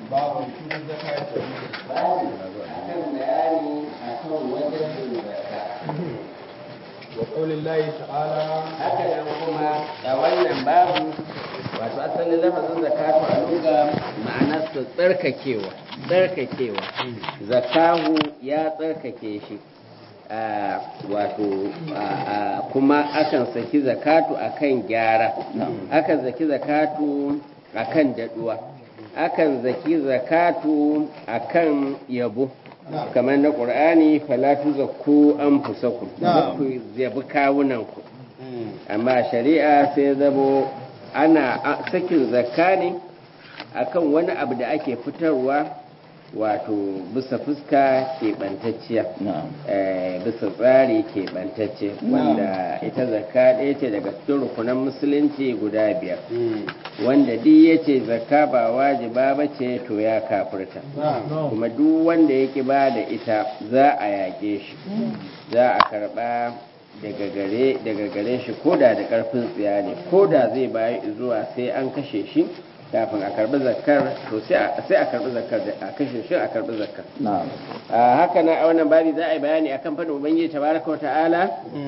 babu cikin zakati babu akan bayani akan wajen zakka wa qaulillahi ta'ala haka nan kuma a wannan babu wato asalin lafazin zakatu a luga ma'anarsa tsarkakewa tsarkakewa zakahu ya tsarkake shi a wato a- a- kuma akan saki zakatu akan gyara akan zaki zakatu akan daduwa akan zaki zakatu akan yabo Na'am. kamar na ƙur'ani falatu zakku an fusaku Na'am. ku yabi kawunanku amma shari'a sai zamo ana a- sakin zakka ne akan wani abu da ake fitarwa wato bisa fuska keɓantacciya eh, bisa tsari keɓantacce wanda ita zakka ɗaya ce daga cikin rukunan musulunci guda biyar wanda duk ya ce zakka ba wajiba ba ce to ya kafirta kuma duk wanda ya ki ba da ita za a yaƙe shi za a karɓa daga gare daga gare shi koda da ƙarfin tsiya ne koda zai bayi zuwa sai an kashe shi kafin a karɓi zakkar to sai a sai a karɓi zakkar da a kashe shi a karɓi zakkar a haka na a wannan babi za a yi bayani akan fadin ubangiji tabaraka wa ta'ala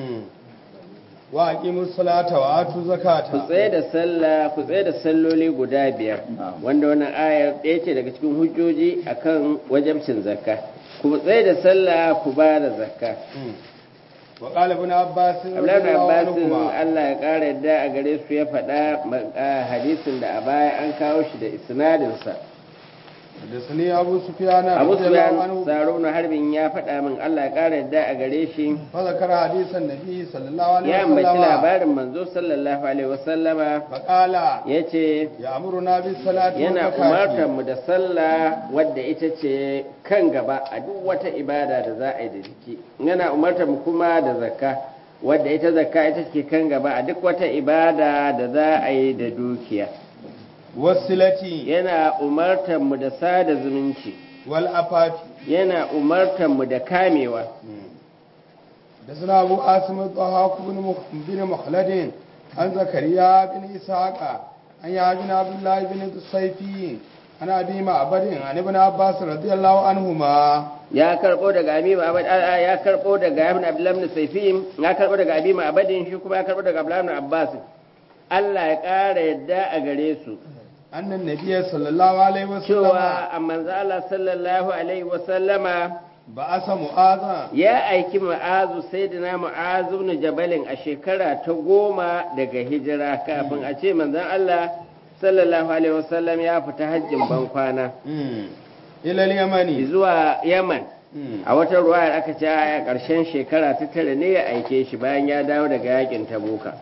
wa aqimus salata wa atu ku zakata tsaye da sallah ku tsaye da salloli guda biyar wanda wannan ayar ɗaya ce daga cikin hujjoji akan wajabcin zakka ku tsaye da sallah ku ba da zakka wa qala ibn abbas Abdullahi bin radiyallahu Abbas anhuma, Allah ya ƙara yadda a gare su ya faɗa ma- a hadisin da a baya an kawo shi da isnadinsa حدثني أبو سفيان Abu رضي الله Sufyan عنه Sarun Harbin ya faɗa min Allah ya ƙara yadda a gare shi فذكر حديث النبي صلى الله عليه ya ambaci وسلم labarin manzo sallallahu alaihi wasallama فقال yace يأمرنا بالصلاة yana والزكاة umartar mu da sallah wadda ita ce kan gaba a duk wata ibada da za a yi da jiki yana umartar mu kuma da zakka wadda ita zakka ita ce kan gaba a duk wata ibada da za a yi da dukiya والصلة yana umartar mu da sada zumunci والعفاف yana umartar mu da kamewa حدثنا أبو عاصم الضحاك بن مخ- بن مخلد عن زكريا بن إسحاق عن يحيى بن عبد الله بن الصيفي عن أبي معبد عن ابن عباس رضي الله عنهما ya karbo daga abi ma'abad a ya karbo daga ibn abdullah ibn sayfim ya karbo daga abi ma'abadin shi kuma ya karbo daga abdullah ibn abbas Allah ya ƙara yadda a gare su أن النبي صلى الله عليه وسلم cewa a manzo Allah sallallahu alaihi wa sallama بعث معاذا ya aiki ma'azu sayyidina ma'azu ibn jabalin a shekara ta goma daga hijira kafin a ce manzon Allah sallallahu alaihi wa sallam ya fita hajjin ban kwana إلى اليمن zuwa Yaman a wata ruwayar aka ce a ƙarshen shekara ta tara ne ya aike shi bayan ya dawo daga yakin tabuka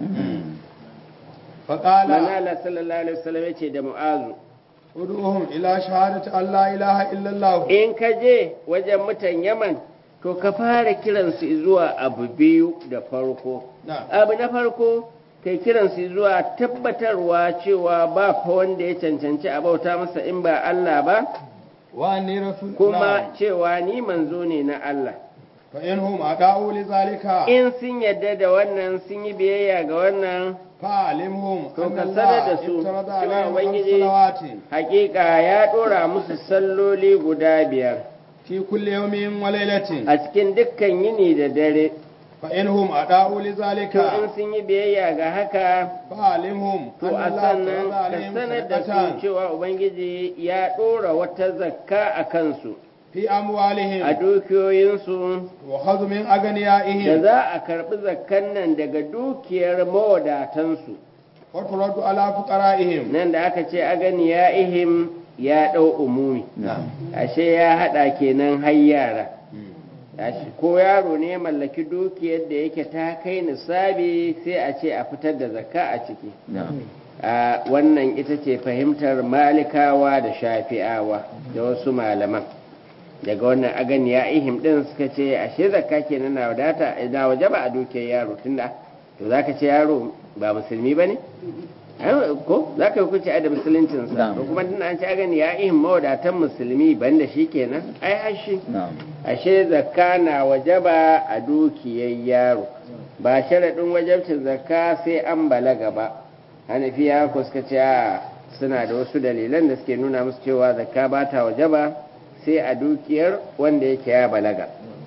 فقال manzo Allah sallallahu alaihi wa sallam ya ce da mu'azu ادعوهم إلى شهادة أن لا إله إلا الله in ka je wajen mutan Yaman to ka fara kiransu zuwa abu biyu da farko نعم abu na farko kai kiransu zuwa tabbatarwa cewa ba fa wanda ya cancanci a bauta masa in ba Allah ba وأني رسول kuma cewa ni manzo ne na Allah فإنهم أدعوا لذلك in sun yadda da wannan sun yi biyayya ga wannan فعلمهم To أن ka الله sanar da su افترض cewa عليهم خمس Ubangiji- صلوات hakika ya dora musu salloli guda biyar في كل يوم وليلة a cikin dukkan yini da dare فإنهم أدعوا لذلك to in sun yi biyayya ga haka فعلمهم to أن a الله sannan افترض ka عليهم sanar da su صدقة cewa ubangiji ya ɗora wata zakka a kansu في a أموالهم dukiyoyinsu وخذ من da أغنيائهم za a karɓi zakkan nan daga dukiyar mawadatansu وترد على فقرائهم nan da aka ce a gani ya ihim ya ɗau umumi ashe ya haɗa kenan har yara Ashe ko yaro ne ya mallaki dukiyar da yake ta kai nisabi sai a ce a fitar da zakka a ciki a wannan ita ce fahimtar malikawa da shafi'awa da wasu malaman daga wannan agani ya ihim din suka ce ashe zakka kenan na wadata na waje ba a dukiyar yaro tunda to zaka ce yaro ba musulmi bane Ai, ko zaka yi hukunci ai da musuluncinsa ko kuma tunda an ce agani ya ihim mawadatan musulmi banda shi kenan ai ashe ashe zakka na wajaba a dukiyar yaro ba sharaɗin wajabcin zakka sai an balaga ba hanafiya ko suka ce a suna da wasu dalilan da suke nuna musu cewa zakka ba ta wajaba sai a dukiyar wanda yake ya balaga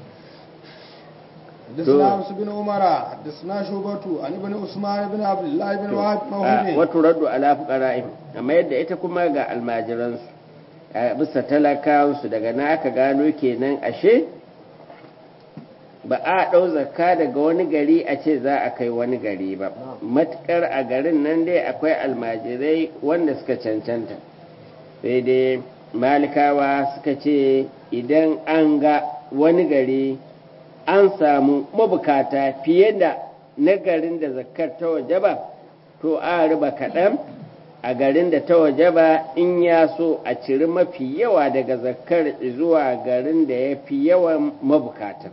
حدثنا عبس بن عمر حدثنا شوبة عن ابن عثمان بن عبد الله بن وهب موهب wato raddu ala fuqara'ihim amma yadda ita kuma ga almajiransu a bisa talakawansu daga na aka gano kenan ashe ba a ɗau zakka daga wani gari a ce za a kai wani gari ba matukar a garin nan dai akwai almajirai wanda suka cancanta sai dai malikawa suka ce idan an ga wani gari an samu mabukata fiye da na garin da zakkar ta waje ba to a riba kaɗan a garin da ta waje ba in ya so a ciri mafi yawa daga zakkar zuwa garin da ya fi yawan mabukata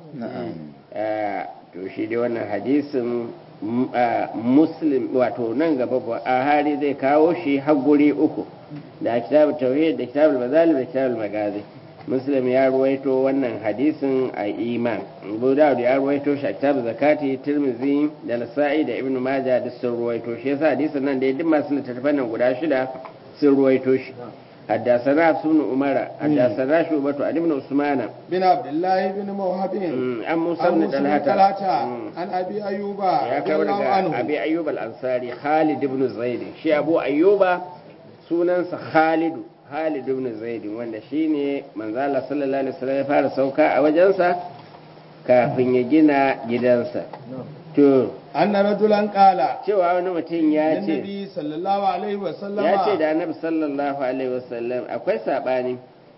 Eh, to shi dai wannan hadisin m- ah, muslim wato nan gaba ba a hari zai kawo shi har guri uku da kitabul tauhid da kitabul mazalib da kitabul magazi muslim ya ruwaito wannan hadisin a iman abu dawud ya ruwaito shi a kitabul zakati tirmizi da nasa'i da ibnu majah duk sun ruwaito shi yasa hadisin nan dai duk masu littattafan nan guda shida sun ruwaito shi حدثنا عبد بن عمر حدثنا شعبة عن ابن عثمان بن عبد الله بن موهب عن موسى عن بن موسى بن طلحة طلحة مم. عن أبي أيوب ya رضي kawo الله daga عنه abi ayyub al-ansari khalid ibn zaid shi abu ayyuba sunansa khalid khalid ibn zaid wanda shine manzo Allah sallallahu alaihi wasallam ya fara sauka a wajensa kafin ya gina gidansa to أن رجلا قال cewa wani mutum ya ce للنبي صلى الله عليه وسلم ya ce da annabi sallallahu alaihi wasallam akwai sabani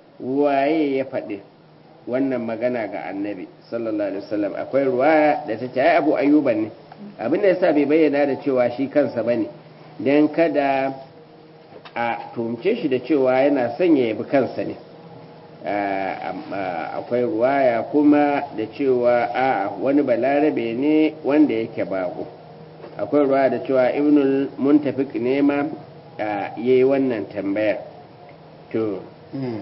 waye ya faɗi wannan magana ga annabi sallallahu alaihi wasallam akwai ruwaya da ta ce ai abu ayyuban ne abin da yasa bai bayyana da cewa shi kansa bane dan kada a tumce shi da cewa yana son ya yabi kansa ne Ah, amma akwai ruwaya kuma da cewa a wani balarabe ne wanda yake bako akwai ruwa da cewa ibnul muntafik ne ma ya yi wannan tambayar to مم.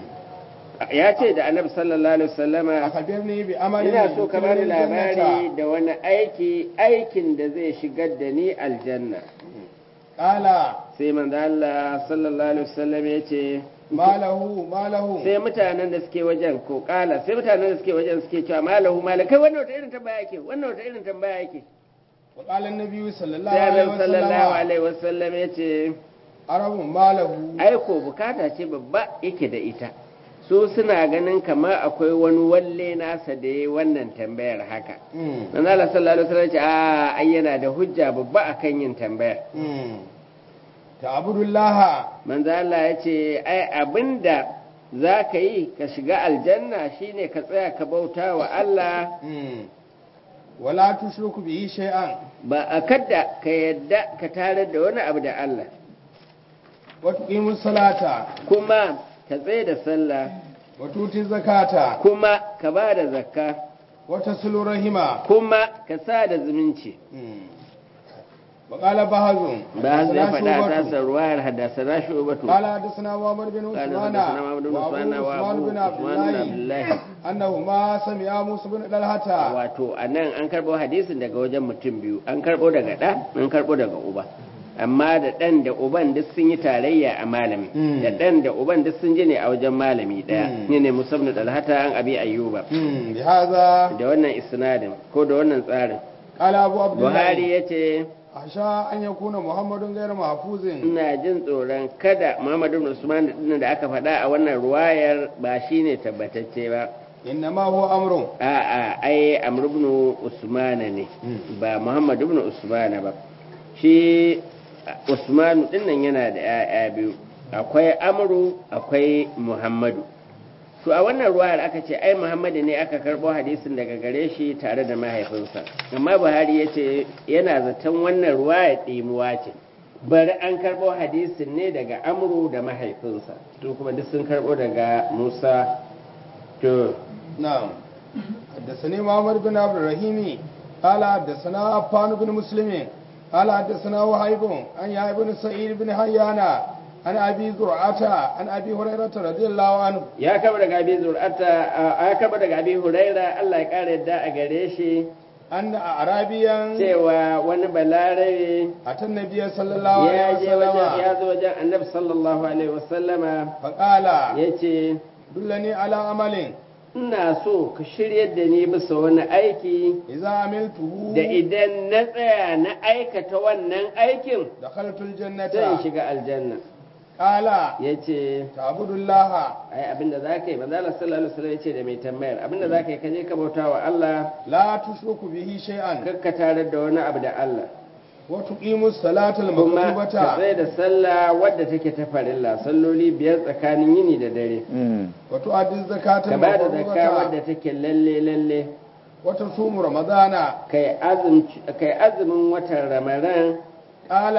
ya ce da annabi sallallahu alaihi wasallama أخبرني بأمر ina so ka bani يدخلني labari الجنة. da wani aiki aikin da zai shigar da ni aljanna قال sai manzo Allah sallallahu alaihi wasallam ya ce ما له ما له sai mutanen da suke wajen ko kala sai mutanen da suke wajen suke cewa malahu malakai wannan wata irin tambaya yake wannan wata irin tambaya yake وقال النبي صلى الله sai عليه annabi sallallahu وسلم alaihi wasallam ya ce عرب ما له aiko bukata ce babba yake da ita su suna ganin kamar akwai wani walle nasa da ya wannan tambayar haka مم. manzo Allah sallallahu alaihi wasallam ya ce a ai yana da hujja babba akan yin tambayar مم. تعبد الله manzo Allah ya ce ai abinda za ka yi ka shiga aljanna shine ka tsaya ka bauta wa Allah مم. ولا تشرك به شيئا ba a kadda ka yadda ka tarar da wani abu da Allah وتقيم الصلاة kuma ka tsaye da sallah وتؤتي الزكاة kuma ka ba da zakka وتصل رحمة kuma ka sa da zumunci وقال بهز ba su ya faɗa a حدثنا tasar ruwayar haddasa na shubatu قال حدثنا محمد بن قال عثمان حدثنا محمد بن وابو عثمان عثمان وابو بن عبد عثمان بن عبد الله الله انهما سمعا موسى بن طلحه wato a nan an karɓo hadisin daga wajen mutum biyu an karɓo daga ɗa an karɓo daga uba amma da ɗan da uban duk sun yi tarayya a malami Mm. da ɗan da uban duk sun ji ne a wajen malami ɗaya Mm. ne ne musamman dalhata an abi ayyuba مم. بهذا da wannan isnadin ko da wannan tsarin قال ابو عبد buhari الله ya ce أخشى أن يكون محمد غير محفوظ ina jin tsoron kada muhammadu bin usman din da aka faɗa a wannan ruwayar ba shine tabbatacce ba إنما هو أمر a'a ai amr ibn usman ne Mm. ba muhammad ibn usman ba shi usman din nan yana da 'ya'ya biyu akwai amru akwai muhammadu to a wannan ruwayar aka ce ai muhammadu ne aka karbo hadisin daga gare shi tare da mahaifinsa amma buhari ya ce yana zaton wannan ruwayar ɗimuwa ce bari an karbo hadisin ne daga amru da mahaifinsa to kuma duk sun karbo daga musa to نعم حدثني محمد بن عبد الرحيم قال حدثنا عفان بن مسلم قال حدثنا وهيب عن يحيى بن سعيد بن حيان عن ابي زرعه عن ابي هريره رضي الله عنه ya kaba daga abi zur'ata ya kaba daga abi huraira Allah ya kare yadda a gare shi أن أعرابيا cewa wani balarabe أتى النبي صلى الله ya عليه je wajen وسلم ya zo wajen annabi sallallahu alaihi wasallama فقال ya ce دلني على عمل ina so ka shiryar da ni bisa wani aiki إذا عملته da idan na tsaya na aikata wannan aikin دخلت zan الجنة shiga aljanna قال ya ce تعبد الله ai abinda za ka yi manzo Allah sallallahu alaihi wasallam ya ce da mai tambayar abinda za ka yi ka je ka bauta wa Allah لا تشرك به شيئا kakka tarar da wani abu da Allah وتقيم الصلاة kuma ka المكتوبة tsaye da sallah wadda take ta farilla salloli biyar tsakanin yini da dare وتؤدي الزكاة ka ba da zakka المفروضة wadda take lalle lalle وتصوم رمضان kai azumci kai azumin watan ramadan قال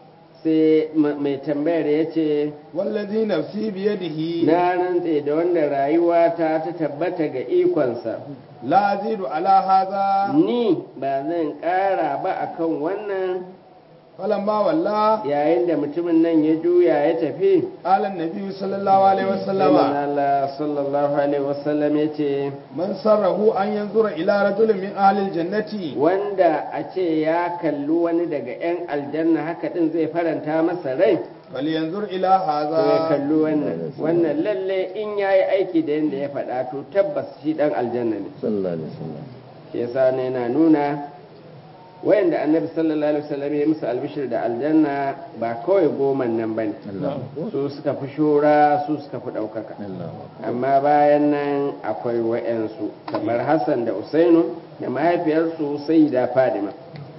sai ma- mai tambayar ya ce والذي نفسي بيده na rantse da wanda rayuwa ta ta tabbata ga ikonsa لا أزيد على هذا ni ba zan ƙara ba akan wannan فلما ولى yayin da mutumin nan ya juya ya tafi قال النبي صلى الله عليه sai وسلم Allah sallallahu alaihi wasallam ya ce من سره أن ينظر إلى رجل من أهل الجنة wanda a ce ya kalli wani daga 'yan aljanna haka din zai faranta masa rai فلينظر إلى to ya هذا kalli wannan wannan lalle in ya yi aiki da yadda ya faɗa to tabbas shi ɗan aljanna ne sallallahu alaihi wasallam shi yasa ne yana nuna wayanda annabi sallallahu alaihi wasallam ya musu albishir da aljanna ba kawai goman nan bane Allahu su suka fi shura su suka fi ɗaukaka Allahu amma bayan nan akwai wa'yansu kamar hassan da usainu da mahaifiyarsu sai da fadima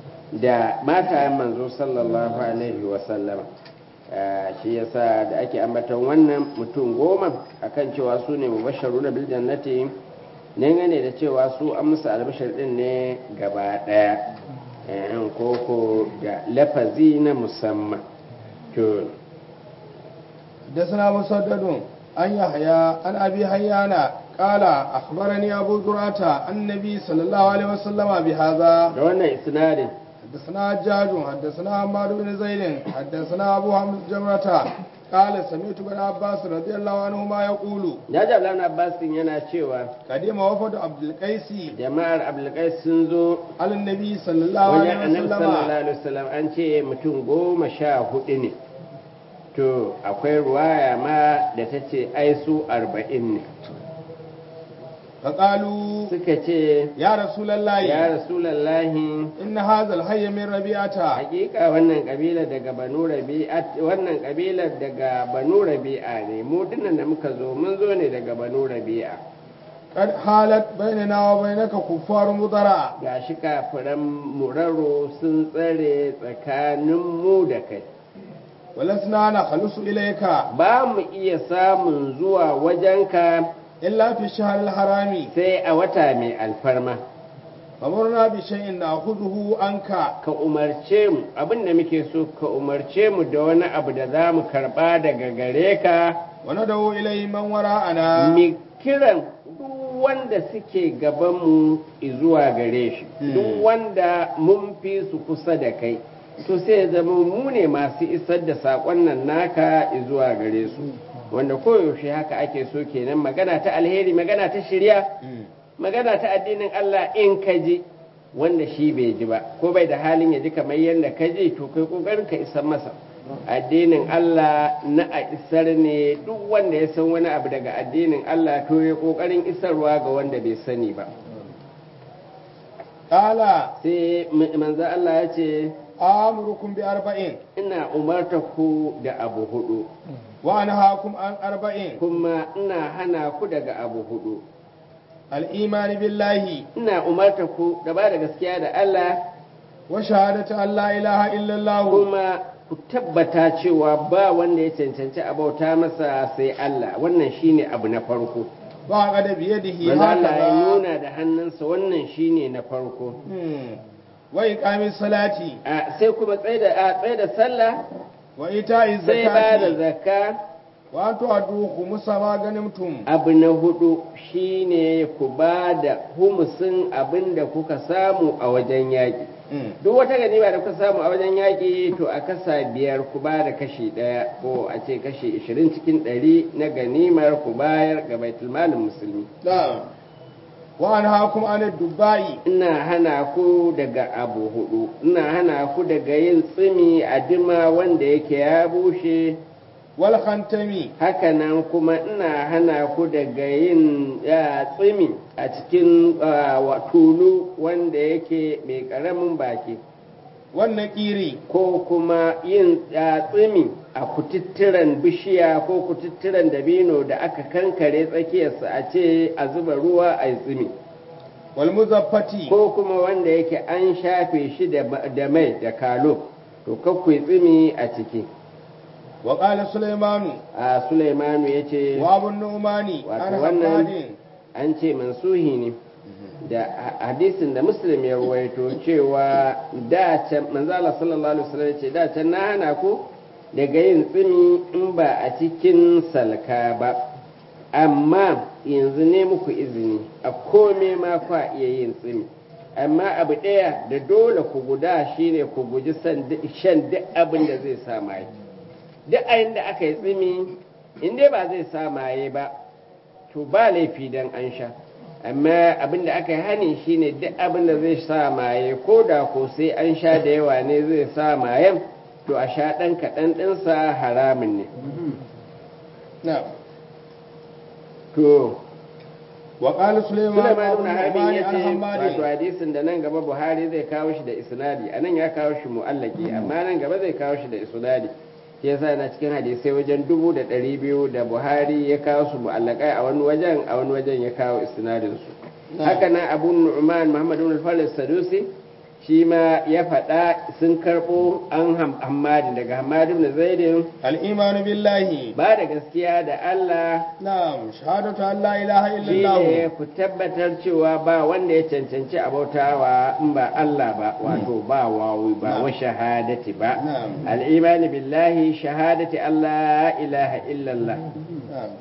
da matayen manzo sallallahu alaihi wasallama shi yasa da ake ambaton wannan mutum goma akan cewa su ne mubasharu na biljannati dangane da cewa su an musu albashar din ne gaba daya yan koko da lafazi na musamman to حدثنا مسدد عن يحيى عن ابي حيان قال اخبرني ابو زرعه عن النبي صلى الله عليه وسلم بهذا da wannan isnadin حدثنا حجاج حدثنا عمار بن زيد حدثنا ابو حمد جمرة قال سمعت ابن عباس رضي الله عنهما يقول ya ji ablan abbasin yana cewa قدم وفد عبد القيس jama'ar abdulkais sun zo على النبي صلى الله wajen عليه annabi sallallahu وسلم alaihi wasallam an ce mutum goma sha hudu ne to akwai ruwaya ma da ta ce ai su arba'in ne فقالوا suka ce يا رسول الله ya rasulallahi إن هذا الحي من ربيعة hakika wannan kabila daga banu rabi'a wannan kabila daga banu rabi'a ne mu dinnan da muka zo mun zo ne daga banu rabi'a قد حالت بيننا وبينك كفار مضرع gashi kafiran muraro sun tsare tsakanin mu da kai ولسنا نخلص إليك ba mu iya samun zuwa wajenka إلا في الشهر الحرام sai a wata mai alfarma فمرنا بشيء نأخذه عنك ka umarce mu abin da muke so ka umarce mu da wani abu da za mu karba daga gare ka وندعو إليه من وراءنا mi kiran duk wanda suke gabanmu zuwa gare shi duk wanda mun fi su kusa da kai to sai ya zama mu ne masu isar da saƙon nan naka zuwa gare su wanda koyaushe haka ake so kenan magana ta alheri magana ta shirya magana ta addinin Allah in ka ji wanda shi bai ji ba ko bai da halin ya ji kamar yadda ka ji to kai kokarin ka isar masa addinin Allah na a isar ne duk wanda ya san wani abu daga addinin Allah to ya kokarin isarwa ga wanda bai sani ba قال sai manzo Allah ya ce آمركم بأربعين ina umarta ku da abu hudu وأنهاكم عن أربعين kuma ina hana ku daga abu hudu الإيمان بالله ina umarta ku da ba da gaskiya da Allah وشهادة أن لا إله إلا الله kuma ku tabbata cewa ba wanda ya cancanci a bauta masa sai Allah wannan shine abu na farko وعقد بيده manzo Allah ya هكذا nuna da hannunsa wannan shine na farko مم. وإقام الصلاة a sai kuma tsaye da a tsaye da sallah وإيتاء sai ba da الزكاة zakka وأن تؤدوا خمس ما غنمتم abu na hudu shine ku ba da humusin abin da kuka samu a wajen yaƙi مم. duk wata ganima da kuka samu a wajen yaƙi to a kasa biyar ku ba da kashi ɗaya ko a ce kashi ishirin cikin ɗari na ganimar ku bayar ga baitulmalin musulmi نعم wa anhaakum an ad-dubai ina hana ku daga abu hudu ina hana ku daga yin tsimi a dima wanda yake ya bushe wal khantami hakanan kuma ina hana ku daga yin ya, tsimi a cikin ah, wa- tulu wanda yake mai karamin baki wan naqiri ko kuma yin ya, tsimi a kututturen bishiya ko kututturen dabino da aka kankare tsakiyarsa a ce a zuba ruwa a yi tsimi wal muzaffati ko kuma wanda yake an shafe shi da ma- da mai da kalo to kakwai tsimi a ciki wa qala sulaymanu a sulaimanu ya ce wa abu nu'mani Wato an wannan- hamadin an ce mansuhi ne da ha- hadisin da muslim ya ruwaito cewa da can manzo Allah sallallahu alaihi wasallam ya ce da can na hana ku daga yin tsimi in ba a cikin salka ba amma yanzu ne muku izini a kome ma kwa iya yin tsimi amma abu ɗaya da dole ku guda shine ku guji san- shan duk abin da zai sa maye duk ayin da aka yi tsimi in dai ba zai sa maye ba to ba laifi dan an sha amma abin da aka yi hani shine duk abin da zai sa maye ko da ko sai an sha da yawa ne zai sa mayen to a sha ɗan kaɗan ɗinsa haramun ne na'am to wa qala sulaymanu wa Sulaiman abu ibn Harbin nu'mani ya an ce wato hamadin hadisin da nan gaba Buhari zai kawo shi da isnadi anan ya kawo shi mu'allaki amma nan gaba zai kawo shi da isnadi shi yasa na cikin hadisai wajen dubu da ɗari biyu da Buhari ya kawo su mu'allakai a wani wajen a wani wajen ya kawo isnadin su haka nan Abu Nu'man Muhammad ibn al-Faris Sadusi shi ma ya faɗa sun karɓo an ham- Hammadi daga Hammadi ibn Zaidin al-imanu billahi ba da gaskiya da Allah na'am shahadatu an la ilaha shi illallah ne ku tabbatar cewa ba wanda ya cancanci abautawa in ba Allah ba wato ba wawi ba wa shahadati ba Na'am. al'imani billahi shahadati Allah ilaha illallah نعم.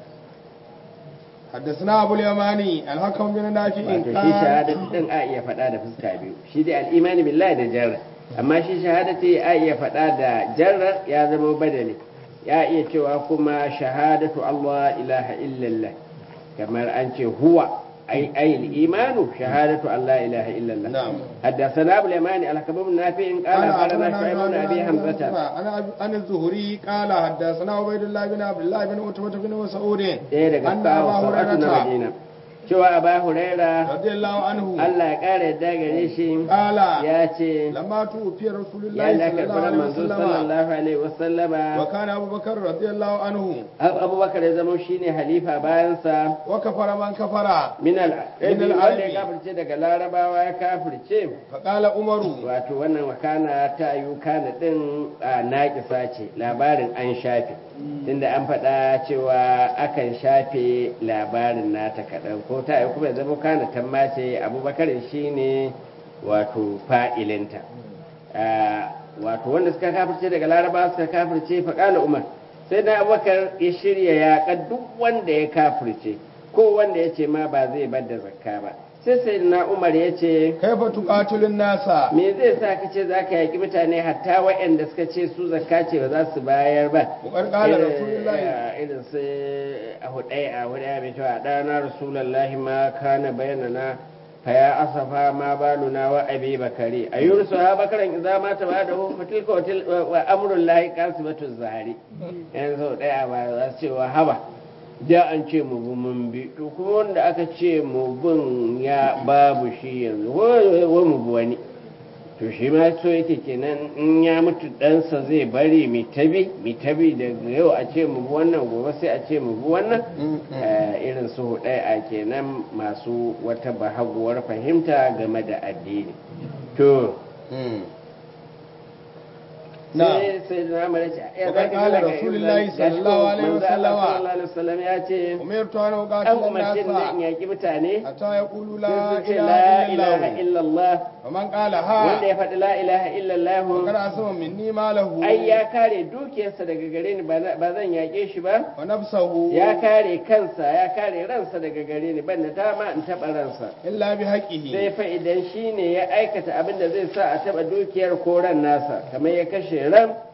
حدثنا أبو اليماني الحكم بن نافع wato shi قال shahadati din a iya faɗa da fuska biyu shi dai al'imani billahi da jarra amma shi shahadati a iya faɗa da jarra ya zama badali ya iya cewa kuma shahadatu Allah ilaha illallah kamar an ce huwa أي أي الإيمان شهادة أن لا إله إلا الله نعم. حدثنا أبو اليماني الحكم بن نافع قال أخبرنا شعيب بن أبي حمزة أنا أنا الزهري قال حدثنا عبيد الله بن عبد الله بن عتبة بن مسعود ɗaya daga أن kawo أبا sau'atu na هريرة Madina cewa Aba Huraira رضي الله عنه Allah ya ƙara yadda gare shi قال ya ce لما توفي رسول الله ya da صلى الله karɓar عليه manzo وسلم sallallahu alaihi wasallama وكان أبو بكر رضي الله عنه abubakar ya zama shine halifa bayansa وكفر من كفر min al Min al- wanda ya kafirce daga larabawa ya kafirce فقال عمر wato wannan wakana ta yi kana din a naƙisa ce labarin an shafe tunda an faɗa cewa akan shafe labarin nata kaɗan ko ta yi kuma ya zama kana tamma ce abubakar shi ne wato fa'ilinta Ah, wato wanda suka kafirce daga laraba suka kafirce faƙala umar sai da abubakar ya shirya yaƙa duk wanda ya kafirce ko wanda ya ce ma ba zai bar da zakka ba sai sai na umar ya ce كيف تقاتل الناس me zai sa ka ce za ka yaƙi mutane hatta waɗanda suka ce su zakka ce ba za su bayar ba وقد قال Irin- رسول الله irin su a hudai a hudai mai cewa ɗana rasulallahi ma kana bayanana fa ya asafa ma baluna wa abi bakari a yursu ha bakaran idza ma ta bada hu fatilka wa til- wa amrul lahi kasibatu zahari yanzu ɗaya ba za su ce wa haba da an ce mu bi mun bi to kuma wanda aka ce mu bin ya babu shi yanzu wa wa mu bi wani to shi ma so yake kenan in ya mutu ɗansa zai bari mi tabi mi tabi daga yau a ce mu bi wannan gobe sai a ce mu bi wannan Eh, irin su hudai a kenan masu wata bahaguwar fahimta game da addini to نعم sai sai da namar ya ce ya Wa zaki qala daga Rasulullahi Ibn- gashi ko sallallahu alaihi manzo Allah wasallama. sallallahu alaihi wasallam ya ce أمرت أن an أقاتل umarci da in الناس yaki mutane حتى يقولوا sai لا su ce إله la إلا ilaha الله illallah ومن قال wanda ها ya faɗi la ilaha illallah فقد عصم مني ماله ai ya kare dukiyarsa daga gare ni ba na- ba zan yaƙe shi ba ونفسه ya kare kansa ya kare ransa daga gare ni ban da dama in taɓa ransa إلا sai بحقه fa idan shi ne ya aikata abin da zai sa a taɓa dukiyar ko ran nasa kamar ya kashe ran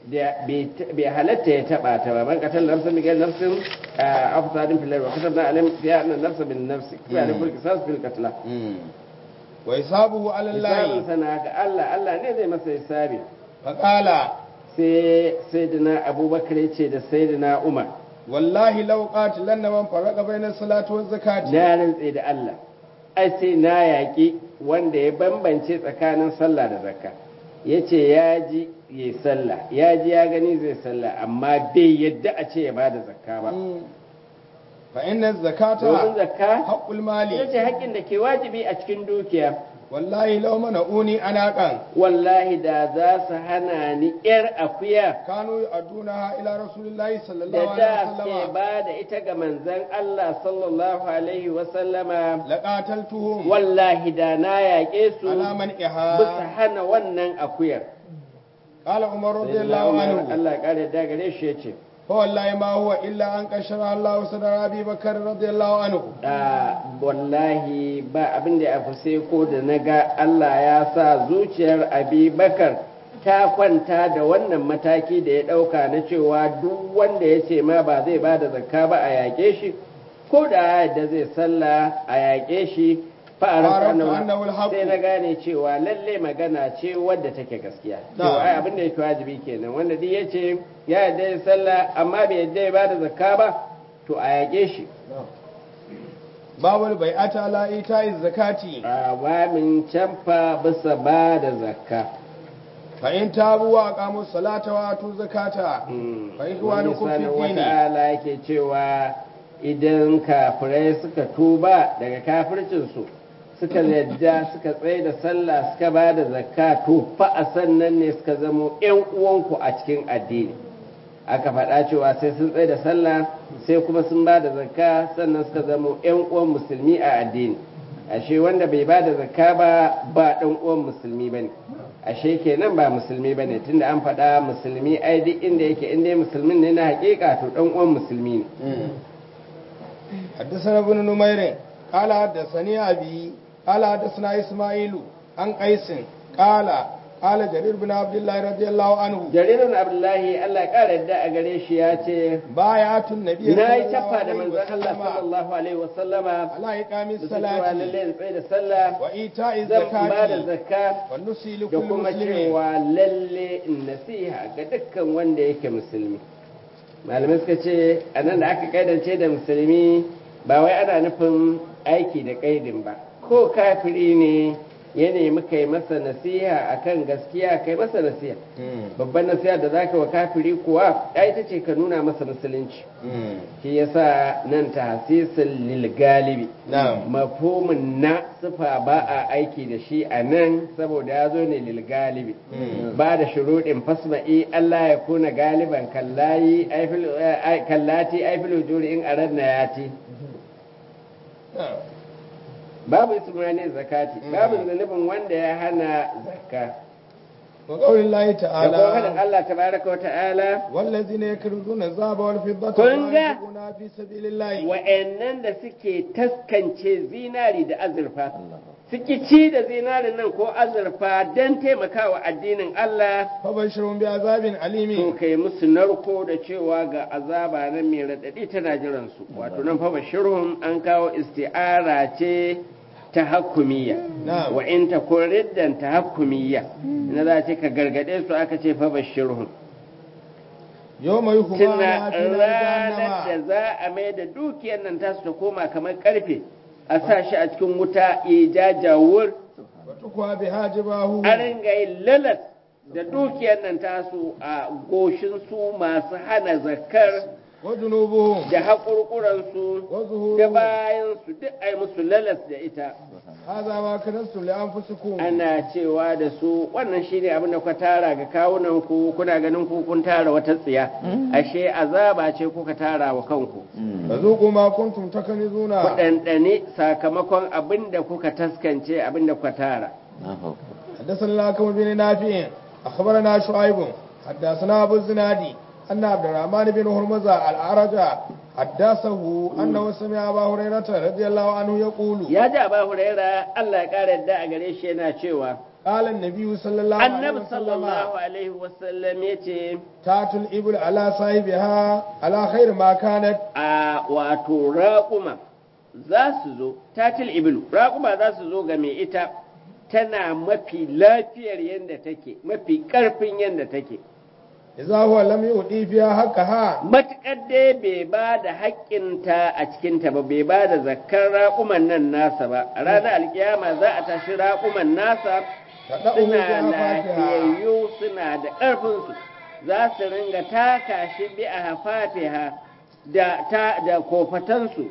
da bai halatta ya taba ta ba man qatal nafsan bi ghayri nafsin afsadin fil wa katabna alayhim fiha anna nafsa bin nafsi wa alayhim fil qisas fil qatl wa hisabuhu ala Allah hisabun sana ga Allah Allah ne zai masa hisabi fa qala sai sayyidina Abubakar ya ce da sayyidina Umar wallahi law qatilanna man farqa bayna salati waz zakati na rantse da Allah ai sai na yaƙi wanda ya bambance tsakanin sallah da zakka ya ce ya ji ya sallah ya ji ya gani zai sallah amma bai yadda a ce ya ba da zakka ba fa inna zakata domin zakka haqqul mali ita ce haƙƙin da ke wajibi a cikin dukiya wallahi law mana'uni anaqan wallahi da za su hana ni yar akuya kanu aduna ila rasulillahi da sallallahu alaihi da ke wasallam ba da ita ga manzon Allah sallallahu alaihi wasallama laqataltuhum wallahi da na yaƙe su ala man bisa iha hana wannan akuyar qala umar Sayyidina radiyallahu Umar, anhu Allah ya kare da gare shi yace fa wallahi ma huwa illa an qashara Allah sadara abi bakr radiyallahu anhu a wallahi ba abin da ya fi sai ko da naga Allah ya sa zuciyar Abi Bakar ta kwanta da wannan mataki da ya dauka na cewa duk wanda ya ce ma ba zai ba da zakka ba a yaƙe shi ko da da zai sallah a yaƙe shi fa'arar Fa'araftu annahu al-haqq. sai na gane cewa lalle magana ce wadda take gaskiya to Na'am. ai abin da yake wajibi kenan wanda duk yace ya yarda ya sallah amma bai yarda ya bada zakka ba to a yaƙe shi babul bai'ata ala ita'iz zakati a min canfa bisa ba da zakka fa in tabu wa aqamu salata wa atu zakata fa ikhwanukum fi wani dini wata'ala yake cewa idan kafirai suka tuba daga kafircinsu suka yadda suka tsaye da sallah suka ba da zakka to fa a sannan ne suka zamo 'yan uwanku a cikin addini aka faɗa cewa sai sun tsaye da sallah sai kuma sun ba da zakka sannan suka zamo 'yan uwan musulmi a addini ashe wanda bai ba da zakka ba ba ɗan uwan musulmi bane ashe kenan ba musulmi bane tunda an faɗa musulmi ai duk inda yake inda musulmin ne na haƙiƙa to ɗan uwan musulmi ne حدثنا ابن نمير قال حدثني أبي قال حدثنا إسماعيل عن قيس قال قال جرير بن عبد الله رضي الله عنه jaririn abdullahi allah ya ƙara yadda a gare shi ya ce بايعت النبي na yi صلى الله cafa da عليه manzon allah وسلم sallallahu alaihi wasallama على إقام da cewa الصلاة lallai in tsaye da sallah وإيتاء zan ba da الزكاة zakka والنصي da لكل kuma مسلم cewa lalle in nasiha ga dukkan wanda yake musulmi malamai suka ce a nan da aka kaidance da musulmi ba wai ana nufin aiki da kaidin ba ko kafiri ne ya nemi kai masa nasiha akan gaskiya kai masa nasiha babban nasiha da zaka wa kafiri kuwa ai ita ce ka nuna masa musulunci shi yasa nan tahsisul lil galibi نعم mafhumin na sifa ba a aiki da shi a nan saboda ya zo ne lil galibi ba da shuruɗin fasma'i Allah ya kuna galiban kallayi aifil eh, kallati aifil wujuri in aradna yati نعم babu ismani zakati babu zanubin wanda ya hana zakka وقول الله da kuma faɗin تعالى Allah tabaraka wa ta'ala والذين يكرزون الذهب والفضة كن ولا جا. ينفقونها في سبيل الله wa'annan da suke taskance zinari da azurfa suke ci da zinarin nan ko azurfa don taimakawa addinin Allah فبشرهم بعذاب to أليم kai musu narko da cewa ga azaba nan mai raɗaɗi tana jiransu wato nan fa bashirhum an kawo isti'ara ce ta hakkumiyya Na'am. wa in ta riddan ta hakkumiyya na za ce ka gargaɗe su aka ce fa bashirhum يوم يحمى tuna على في نار ranar da جهنم za a mai da dukiyar nan tasu ta koma kamar karfe a sa shi a cikin wuta ya jajawur وتقوى بها جباهه a ringa yin lalas da dukiyar nan tasu a goshin su masu hana zakar وجنوبهم da haƙurƙuransu da وظهورهم bayansu duk a yi musu lalas da ita هذا ما كنتم لأنفسكم ana cewa da su wannan shi ne abin da ku tara ga kawunanku kuna ganin ku kun tara wata tsiya ashe azaba ce kuka tara wa kanku فذوقوا ما كنتم تكنزون ku ɗanɗane sakamakon abin da kuka taskance abin da kuka tara حدثنا لكم بن نافع أخبرنا شعيب حدثنا أبو الزنادي أن عبد الرحمن بن هرمزة الأعرج حدثه أنه سمع أبا هريرة رضي الله عنه يقول ya ji aba huraira Allah ya ƙara yadda a gare shi yana cewa قال النبي صلى الله عليه annabi وسلم sallallahu alaihi wasallam ya ce تاتوا الإبل على صاحبها على خير ما كانت a wato raƙuma za su zo tatil ibilu raƙuma za su zo ga mai ita tana mafi lafiyar yadda take mafi ƙarfin yadda take إذا هو لم يؤدي فيها حقها matuƙar dai bai ba da haƙƙinta a cikinta ba bai ba da zakkar raƙuman nan nasa ba a ranar alkiyama za a tashi raƙuman nasa تدعه suna بأفاتها lafiyayyu suna da ƙarfinsu za su ringa taka shi bi a hafafiha da ta da kofatansu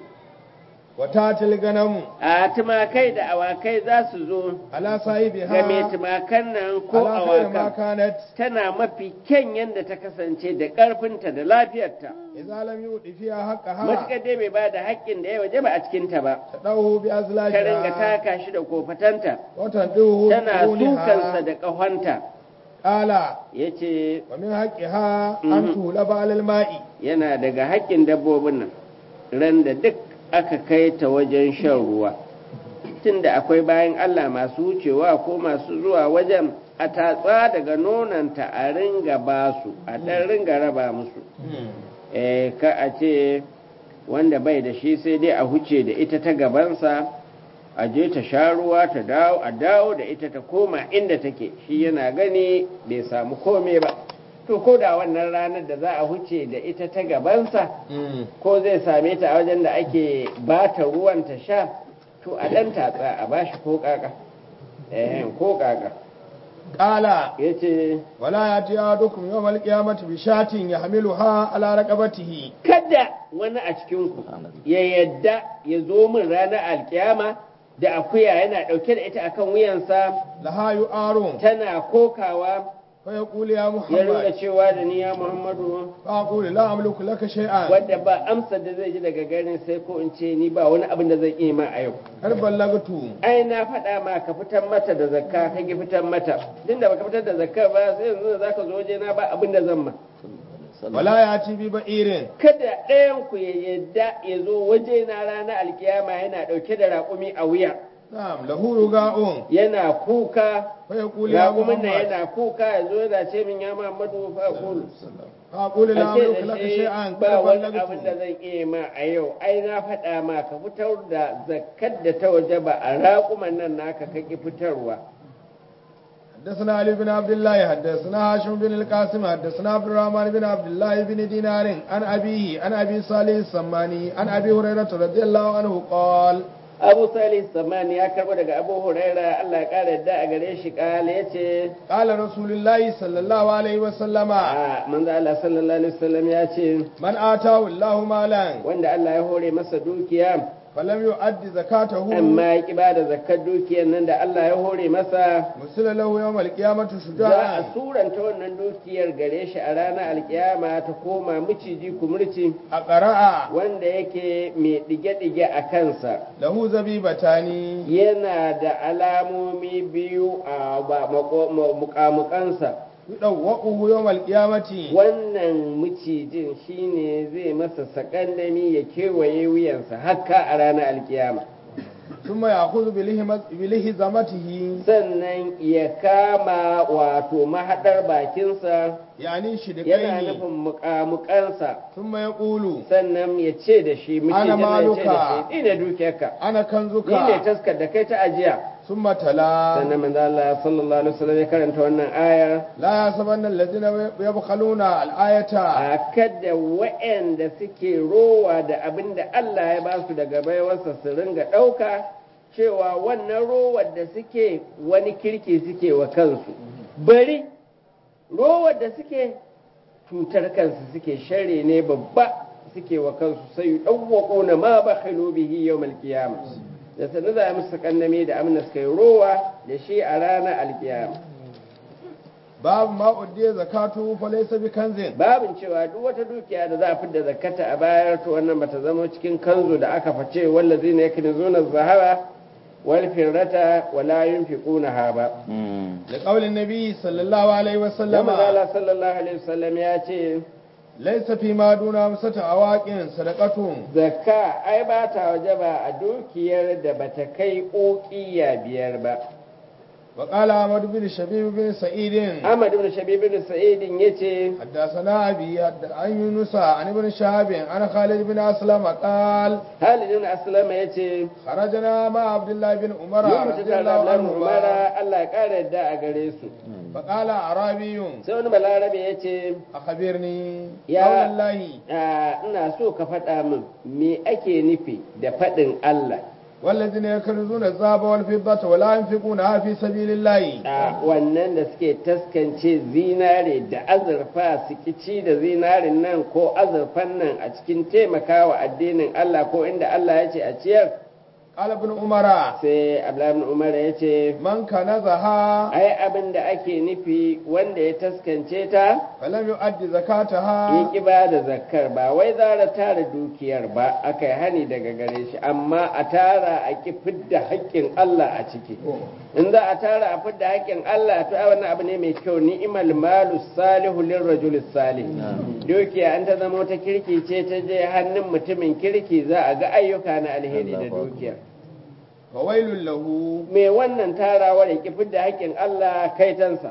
وتاتي الغنم a tumakai da awakai za su zo على ga mai صاحبها tumakan nan ko على خير ما awakan كانت tana mafi kyan yadda ta kasance da ƙarfinta da lafiyarta إذا لم يؤدي فيها حقها matuƙar dai bai ba da haƙƙin da ya waje ba a cikinta ba تدعه ta ringa بأزلاجها taka shi da kofatanta وتنده tana بقرونها sukansa da ƙahonta قال ya ce ومن حقها أن تولب على الماء yana daga haƙƙin dabbobin nan ran da duk aka kai ta wajen shan ruwa tunda akwai bayan Allah masu wucewa ko masu zuwa wajen a tatsa daga nonanta a ringa ba su a ɗan ringa raba musu eh ka a ce wanda bai da shi sai dai a huce da ita ta gabansa a je ta sha ruwa ta dawo a dawo da ita ta koma inda take shi yana gani bai samu kome ba to ko da wannan ranar da za a huce da ita ta gabansa ko zai same ta a wajen da ake ba ta ruwan ta sha to a ɗan tatsa a bashi ko kaka eh ko kaka قال yace ولا يأتي أحدكم يوم القيامة بشاة يحملها على رقبته kada wani a cikinku ya yadda ya zo min ranar alkiyama da akuya yana ɗauke da ita akan wuyansa لها يؤار tana kokawa فيقول يا ya ringa محمد cewa da ni ya muhammadu فأقول لا أملك لك شيئا wadda ba amsar da zai ji daga garin sai ko in ce ni ba wani abin da zan iya ma a yau قد بلغت ai na faɗa ma ka fitar mata da zakka ka ki fitar mata din da baka fitar da zakka ba sai yanzu da zaka zo waje na ba abin da zan ma ولا يأتي ببئير kada ɗayan ku ya yadda ya zo waje na ranar alkiyama yana ɗauke da raƙumi a wuya نعم له رجاء yana kuka فيقول يا raƙumin nan محمد yana kuka ya zo yana ce min ya Muhammadu fa qul فأقول لا a ce أملك da لك shi شيئا قد ba wani abin da بلغت zan iya ma a yau ai na faɗa ma ka fitar da zakkar da ta waje ba a raƙuman nan naka kake fitarwa حدثنا علي بن عبد الله حدثنا هاشم بن القاسم حدثنا عبد الرحمن بن عبد الله بن دينار عن أبيه عن أبي صالح السماني عن أبي هريرة رضي الله عنه قال Abu Salih Samani ya karbo daga Abu Huraira Allah ya kare da a gare shi kale yace قال رسول الله صلى الله عليه وسلم a manzo Allah sallallahu alaihi wasallam ya ce من آتاه الله مالا wanda Allah ya hore masa dukiya فلم يؤد زكاته amma ya ki bada zakkar dukiyar nan da Allah ya hore masa مثل له يوم القيامة za a شجاعا suranta wannan dukiyar gare shi a ranar alkiyama ta koma miciji kumurci أقرأ wanda yake mai ɗige-ɗige a kansa له زبيبتان yana da alamomi biyu a ba- mako- ma- muƙamuƙansa يدوقه يوم القيامة wannan macijin shine zai masa sakandami ya kewaye wuyansa haka a ranar alkiyama ثم يأخذ بلهمة- بلهزمته sannan ya kama wato mahaɗar bakinsa يعني yana شدقين nufin muƙamuƙansa ثم يقول sannan ya ce da shi macijin nan ya ce da maluka. shi ni ne dukiyarka أنا كنزك ni ne taskar da kai ta ajiya ثم تلا sannan manzo Allah sallallahu alaihi wasallam ya karanta wannan ayar لا يحسبن الذين يبخلون الآية a kada waɗanda suke rowa da abin da Allah ya ba su daga baiwarsa su ringa ɗauka cewa wannan rowar da suke wani kirki suke wa kansu bari rowar da suke cutar kansu suke share ne babba suke wa kansu sai yi ɗauwaƙo na ma ba bihi yau malkiyama da sannu za a musu kanname da amina suka yi rowa da shi a ranar alkiyama باب ما أدي زكاته فليس بكنز babin cewa duk wata dukiya da za a fidda zakata a bayar to wannan bata zama cikin kanzu da aka face wallazi ne yakin zuna zahara wal firrata wala yunfiqunaha ba لقول النبي صلى الله عليه dan وسلم Allah sallallahu alaihi wasallam ya ce ليس فيما دون خمسة أواق صدقة zakka ai ba ta wajaba a dukiyar da bata kai ƙoƙiya biyar ba وقال أحمد بن شبيب بن سعيد Ahmad ibn Shabib ibn Sa'id yace حدثنا أبي حد- عن يونس عن ابن شهاب عن خالد بن أسلم قال Khalid ibn Aslama yace خرجنا مع عبد الله بن عمر mun mutu رضي tare da الله Abdullahi ibn Umar عنهما Allah ya kara yadda a gare su فقال أعرابي sai wani balarabe yace أخبرني يا- قول الله "Ah, ina so ka faɗa min me ake nufi da faɗin Allah والذين يكنزون الذهب والفضة ولا ينفقونها في سبيل الله a wannan da suke taskance zinare da azurfa su ci da zinarin nan ko azurfan nan a cikin taimakawa addinin Allah ko inda Allah ya ce a ciyar قال ابن عمر sai Abdullahi ibn Umar ya ce من كنزها ai abin da ake nufi wanda ya taskance ta فلم يؤد ya زكاتها ki ba da zakkar ba wai zara tara dukiyar ba aka yi hani daga gare shi amma a tara a ki fidda haƙƙin Allah a ciki in za a tara a fidda haƙƙin Allah to ai wannan abu ne mai kyau ni'mal malu salihu lirrajul salih dukiya an ta zama wata kirki ce ta je hannun mutumin kirki za a ga ayyuka na alheri da dukiya فويل له me wannan tarawar ya ki fidda haƙƙin Allah kaitansa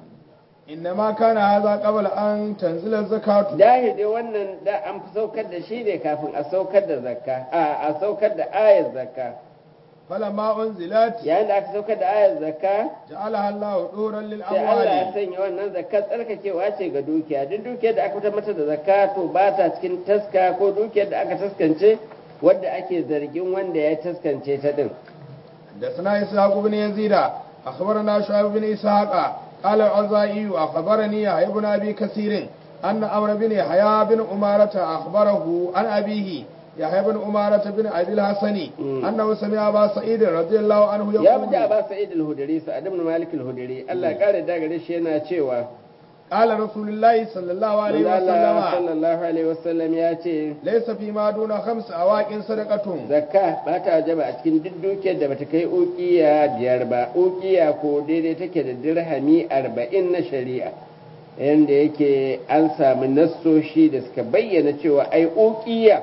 إنما كان هذا قبل أن تنزل الزكاة dahide wannan da an fi saukar da shi ne kafin a saukar da zakka a a saukar da ayar zakka فلما أنزلت yayin da aka saukar da ayar zakka جعلها الله دورا sai Allah ya للأموال sanya wannan zakka tsarkakewa ce ga dukiya duk dukiyar da aka fitar mata da zakka to ba ta cikin taska ko dukiyar da aka taskance wadda ake zargin wanda ya taskance ta din حدثنا إسحاق بن يزيد أخبرنا شعيب بن إسحاق قال العزائي أخبرني يحيى بن أبي كثير أن أمر بن يحيى بن أمارة أخبره عن أبيه يحيى بن أمارة بن أبي الحسن مم. أنه سمع أبا سعيد رضي الله عنه ya bi da يقول ba sa'id al-hudri sa'ad ibn malik al-hudri Allah ya kare da gare shi yana cewa قال رسول الله صلى الله عليه Allah وسلم sallallahu alaihi wasallam ya ce ليس فيما دون خمس أواق صدقة zakka ba ta wajaba a cikin duk dukiyar da bata kai ukiya biyar ba ukiya ko daidai take da dirhami arba'in na shari'a yanda yake an samu nassoshi da suka bayyana cewa ai ukiya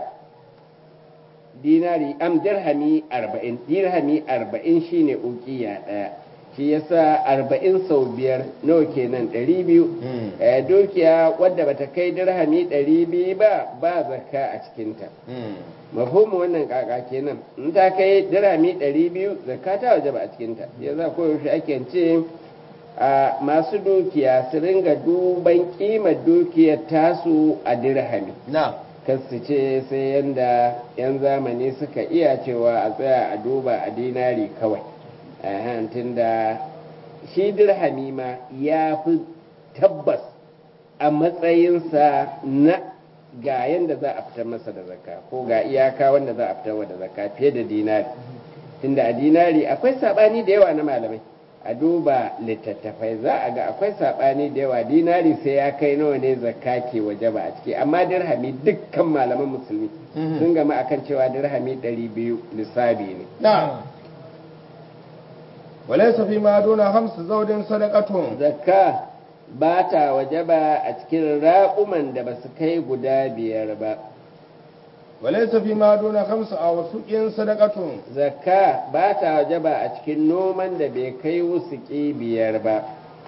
dinari am dirhami arba'in dirhami arba'in shine ukiya ɗaya shi yasa arba'in sau biyar nawa kenan ɗari biyu Eh, dukiya wadda bata kai dirhami ɗari biyu ba ba zakka a cikinta mafhumin wannan kaka kenan in ta kai dirami ɗari biyu zakka ta waje ba a cikinta ya za koyaushe ake ce a masu dukiya su ringa duban kimar dukiyar tasu a dirhami نعم kasu ce sai yanda yan zamani suka iya cewa a tsaya a duba a dinari kawai a da shi dirhami ma ya fi tabbas a matsayinsa na ga yanda za a fitar masa da zakka ko ga iyaka wanda za a fitar wa da zakka fiye da dinari tunda a dinari akwai sabani da yawa na malamai a duba littattafai za a ga akwai sabani da yawa dinari sai ya kai nawa ne zakka ke waje ba a ciki amma dirhami dukkan malaman musulmi Mhm. sun gama akan cewa dirhami 200 lissabi ne نعم وليس فيما دون خمس زوج صدقة zakka ba ta waje ba a cikin raƙuman da ba su kai guda biyar ba وليس فيما دون خمس أوسق صدقة zakka ba ta waje ba a cikin noman da bai kai wusuki biyar ba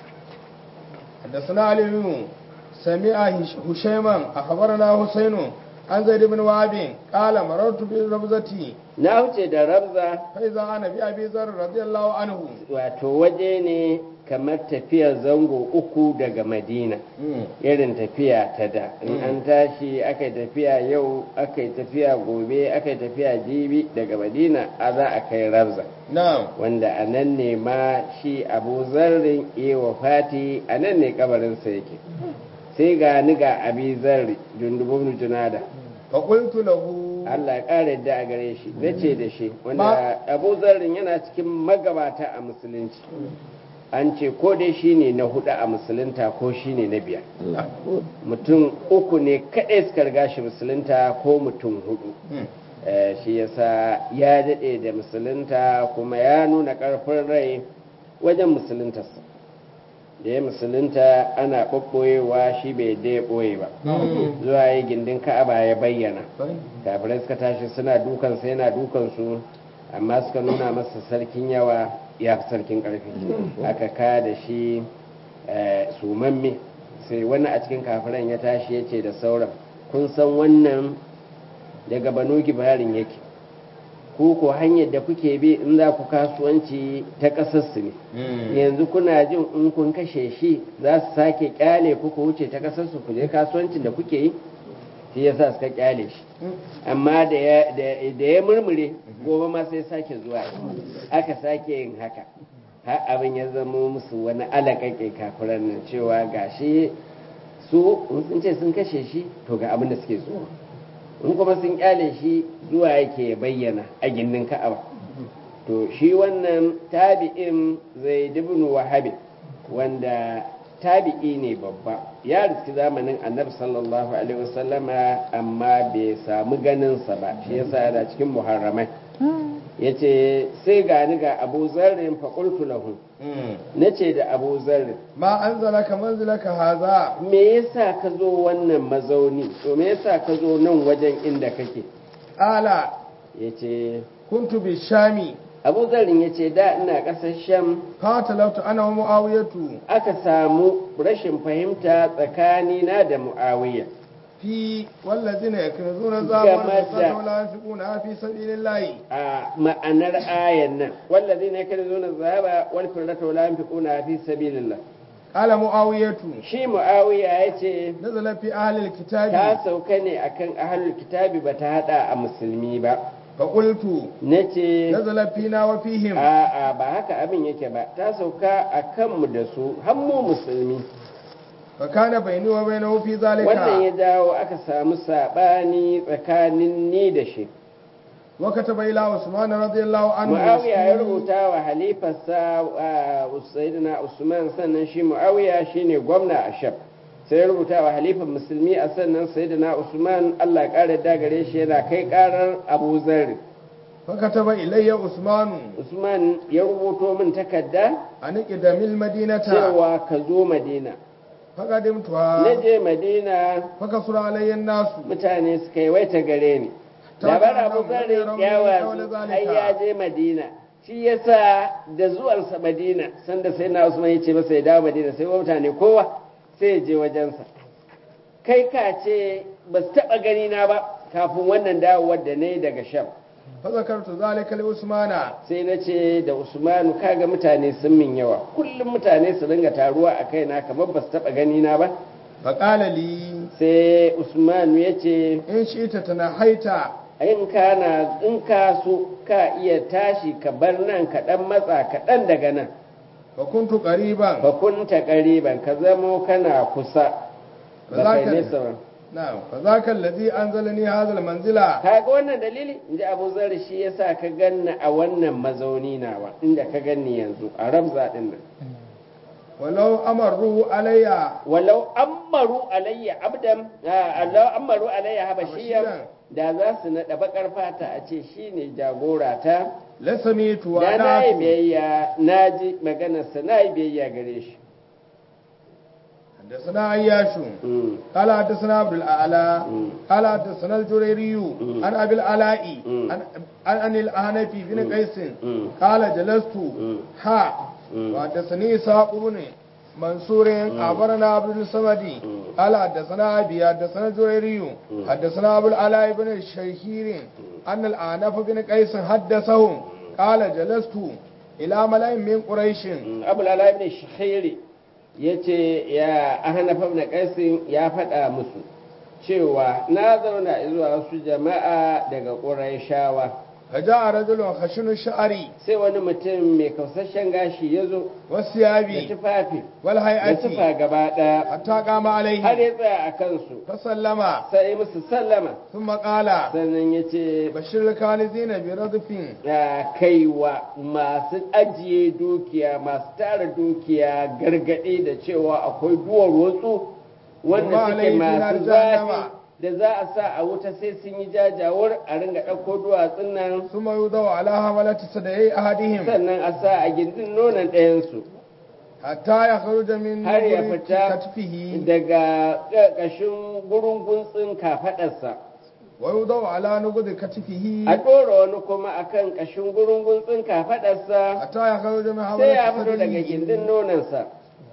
حدثنا علي بن سمع هش- هشيما أخبرنا حسين عن زيد بن وهب قال مررت بربزتي na wuce da rabza فإذا أنا بأبي ذر رضي الله عنه wato waje ne kamar tafiyar zango uku daga madina irin tafiya ta da in an tashi aka yi tafiya yau aka yi tafiya gobe aka yi tafiya jibi daga madina a za a kai rabza نعم wanda a nan ne ma shi abu zarrin ewa fati a nan ne kabarinsa yake sai ga ni ga abi zarri jundubun junada فقلت له Allah ya ƙara yadda a gare shi na ce da shi Ma- wanda abu zarrin yana cikin magabata a musulunci an ce ko dai shi ne na hudu a musulunta ko shi ne na biyar mutum uku ne kaɗai suka riga shi musulunta ko mutum hudu Eh, shi yasa ya daɗe da musulunta kuma ya nuna ƙarfin rai wajen musuluntarsa da ya musulunta ana ɓaɓɓoyewa shi bai da ya ɓoye ba zuwa yi gindin ka'aba ya bayyana kafirai suka tashi suna dukansa yana dukansu amma suka nuna masa sarkin yawa ya fi sarkin ƙarfi aka ka da shi sumamme sai wani a cikin kafiran ya tashi ya ce da sauran kun san wannan daga banu gibarin yake ku ko hanyar da kuke bi in za ku kasuwanci ta ƙasarsu ne yanzu kuna jin in kun kashe shi za su sake kyale ku ku wuce ta ƙasarsu ku je kasuwancin da kuke yi shi ya sa suka kyale shi amma da ya murmure gobe ma sai sake zuwa aka sake yin haka har abin ya zama musu wani alaƙaƙe kafiran nan cewa gashi su sun ce sun kashe shi to ga abin da suke so in kuma sun kyale shi zuwa yake bayyana a gindin ka'aba to shi wannan tabi'in zai dubin wahabi wanda tabi'i ne babba ya riski zamanin annabi sallallahu alaihi wasallama amma bai samu ganinsa ba shi yasa yana cikin muharramai ya ce sai gani ga abu zarrin faƙultu lahu na ce da abu zarrin ma an zala ka manzila ka haza me yasa ka zo wannan mazauni to me yasa ka zo nan wajen inda kake ala ya ce kuntu bi shami abu zarrin ya ce da ina ƙasar sham fatalautu ana wa mu'awiyatu aka samu rashin fahimta tsakanina da mu'awiyya fi wallazina yaknuzuna zabar Game da- fasata wala yunfiquna fi sabilillahi a ma'anar ayan nan wallazi ne kada zo na zaba wal firrata wala yanfiquna fi sabilillah qala mu'awiyatu shi muawiya yace nazala fi ahli alkitabi ta sauka ne akan ahlul kitabi bata hada a musulmi ba fa qultu nace nazala fina wa fihim a a ba haka abin yake ba ta sauka akan mu da su har mu musulmi fa kana bayni wa bainahu fi wannan ya zalika jawo aka samu sabani tsakanin ni da shi wa kataba ila usman radiyallahu anhu Muawiya ya rubuta wa halifarsa uh, Sayyidina Usman sannan shi Muawiya shine gwamna a Sham sai ya rubuta wa halifan musulmi a sannan Sayyidina Usman Allah ya kare da gare shi yana kai karar Abu Zarr fa kataba ilayya usman Usman ya rubuto min takarda an qidamil madinata cewa ka zo Madina fa na qadimtuha je Madina fa kasura alayya nasu mutane suka yi waita gare ni Ta labarin kana Abu Zarr nan ya wani wasu zalika. ai ya je Madina shi yasa da zuwansa Madina sanda sai na Usman ya ce masa ya dawo Madina sai mutane kowa sai ya je wajensa kai ka ce ba su taɓa gani na ba kafin wannan dawowar da na yi daga Sham fa zakartu zalika li usmana sai na ce da Usmanu kaga mutane sun min yawa kullum mutane su ringa taruwa a kaina kamar ba su taɓa gani na ba fa qala li sai Usmanu ya ce in shi'ta tanahaita in kana in ka so ka iya tashi ka bar nan ka dan matsa ka dan daga nan fa kuntu qariban fa kunta qariban ka zamo kana kusa ba kai Zaka- nesa ba na'am fa zaka alladhi anzalani hadha almanzila kaga wannan dalili inji Abu Zar shi yasa ka ganna a wannan mazauni nawa inda ka ganni yanzu a Rabza din nan walau amaru alayya walau ammaru alayya abdan ah, Allah ammaru alayya habashiyan Habashiyan. da za su naɗa bakar fata a ce shine jagora ta lasamitu wa da na yi na'tu biyayya na ji maganarsa na yi biyayya gare shi حدثنا عياش Mm, قال حدثنا عبد الاعلى mm, قال حدثنا الجريري مم. عن ابي العلاء مم. عن عن عن الاحنفي بن مم. قيس مم. قال جلست مم. ها مم. وحدثني اسحاق بن منصور اخبرنا عبد الصمد مم. قال حدثنا ابي حدثنا الجريري مم. حدثنا ابو العلاء بن الشهير ان الاعنف بن قيس حدثهم قال جلست الى ملأ من قريش mm. abu lala ibn shahiri ya ce ya ahanafa na kaisin ya faɗa musu cewa na zauna zuwa wasu jama'a daga ƙurayshawa فجاء رجل خشن الشعر sai wani mutum mai kausasshen gashi ya zo da والثياب tufafi da والهيئة tufa gaba ɗaya حتى قام har عليه ya tsaya a kansu فسلم sai musu sallama ثم قال sannan ya ce بشر الكانزين بردف ya kaiwa masu ajiye dukiya masu tara dukiya gargaɗi da cewa akwai duwar wasu wanda Kuma suke alaihi masu nar zafi jahannama. da za a sa a wuta sai sun yi jajawar a ringa ɗauko duwatsun nan ثم يوضع على حملة صدعي أحدهم sannan a sa a gindin nonon ɗayansu حتى يخرج من har ya نبر fita كتفه daga ƙarƙashin gurin guntsin kafaɗarsa wa yudau ala nugudi katifihi a ɗora wani kuma akan ƙashin gurungun kafaɗarsa hatta ya kawo jami'a sai ya fito daga gindin nonansa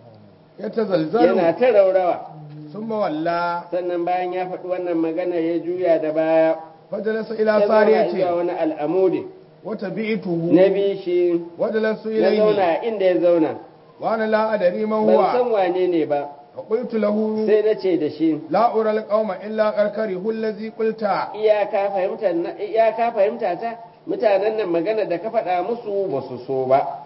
ya tazalzalu yana ta raurawa summa walla sannan bayan ya faɗi wannan magana ya juya da baya fajalasa ya ila zauna sariyati zuwa wani al'amudi wa tabi'tuhu na bi shi wa dalasu ya ilayhi zauna inda ya zauna wa ana la adari man ban huwa san wane ne ba fa qultu lahu sai na ce da shi la ura alqauma illa qarqari allazi qulta iyaka fahimta na- iyaka fahimta ta mutanen nan magana da ka faɗa musu ba su so ba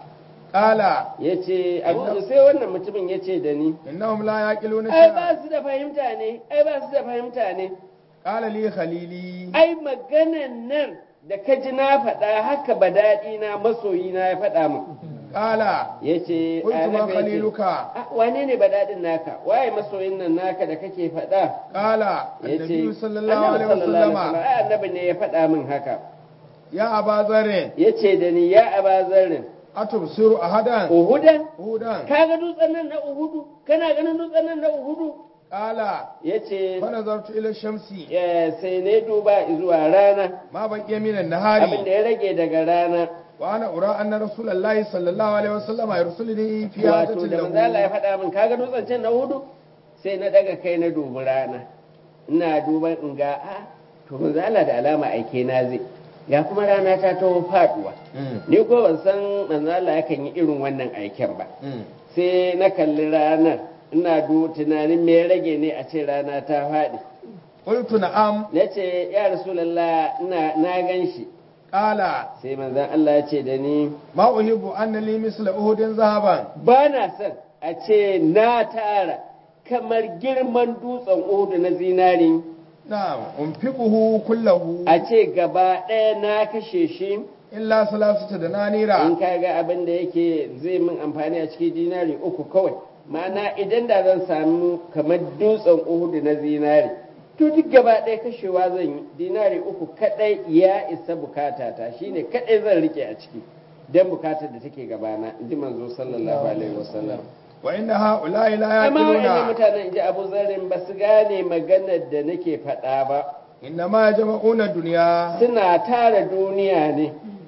qala ya ce abu sai wannan mutumin ya ce da ni innahum la yaqiluna ai shay'an ba su da fahimta ne ai ba su da fahimta ne qala li khalili ai maganan nan da ka ji na faɗa haka ba daɗi na masoyi na ya faɗa min qala ya ce qultu ma khaliluka wane ne ba daɗin naka waye masoyin nan naka da kake faɗa qala ya ce annabi sallallahu annabi alaihi wasallama ai annabi ne ya faɗa min haka ya aba zarre ya ce da ni ya aba zarrin atubsiru ahadan uhudan hudan ka ga dutsen nan na uhudu kana ganin dutsen nan na uhudu qala ya ce fa nazartu ila shamsi sai ne duba zuwa rana ma baqiya min abin da an-nahari ya rage daga rana wa ana ura anna rasulullahi sallallahu alaihi wasallama yursiluni fi wato hadatin da manzo Allah ya lahu faɗa min kaga dutsen can na hudu sai na daga kai na dubi rana ina duban in ga a to manzo Allah da alama aike na zai ya kuma rana ta taho faduwa ni ko ban san manzo Allah yakan yi irin wannan aiken ba sai na kalli ranar ina du tunanin me ya rage ne a ce rana ta faɗi qultu na'am na ce ya rasulallah ina na gan shi qala sai manzon Allah ya ce da ni ma uhibbu anna li misla uhudin zahaban ba na son a ce na tara kamar girman dutsen uhudu na zinari na'am unfiquhu kullahu a ce gaba ɗaya na kashe shi illa salasata da nanira in ka ga abin da yake zai min amfani a cikin dinari uku kawai ma'ana idan da zan samu kamar dutsen uhudu na zinari to duk gaba ɗaya kashewa zan yi dinari uku kaɗai ya isa bukata ta shine kaɗai zan rike a ciki don bukatar da take gabana in ji manzo sallallahu alaihi wasallam wa inna ha'ula'i la amma wa'annan yaqiluna mutanen in ji abu zarin ba su gane maganar da nake faɗa ba inna ma jama'una dunya suna tara duniya ne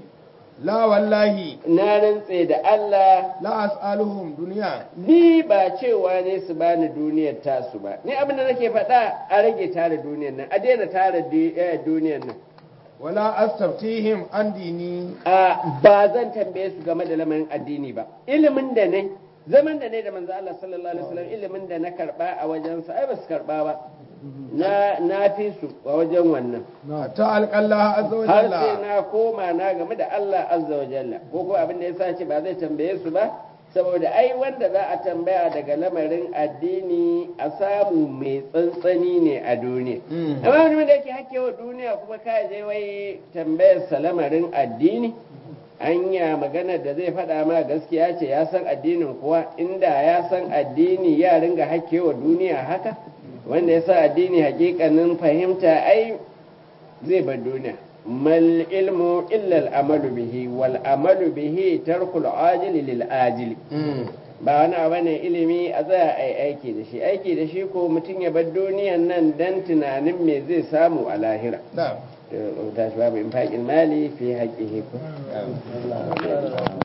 la wallahi na rantse da Allah la as'aluhum dunya ni ba cewa ne su bani duniyar tasu ba ni abin da nake faɗa a rage tara duniyar nan a daina tara di- eh, duniyar nan wala astaftihim an dini a ba zan tambaye su game da lamarin addini ba ilimin da ne zaman da ne da manzo Allah sallallahu alaihi wasallam ilimin da na karba a wajensa ai ba su karba ba na na fi su a wajen wannan hatta alqallaha azza wa har sai jalla na koma na game da Allah azza wa jalla ko ko abin da yasa ce ba zai tambaye su ba saboda ai wanda za a tambaya daga lamarin addini a samu mai tsantsani ne a duniya Mm. amma wani wanda yake hakewa duniya kuma ka je wai tambayar sa lamarin addini anya maganar da zai faɗa ma gaskiya ce ya san addinin kuwa inda ya san addini ya ringa hakewa duniya haka wanda ya sa addini hakikanin fahimta ai zai bar duniya mal ilmu illa al'amalu bihi wal amalu bihi tarkul ajili lil ajili Mm. ba wani abu ne ilimi a tsaya a aiki da shi aiki da shi ko mutum ya bar duniyan nan dan tunanin me zai samu a lahira na'am tashi babu infaqil mali fi haqqihi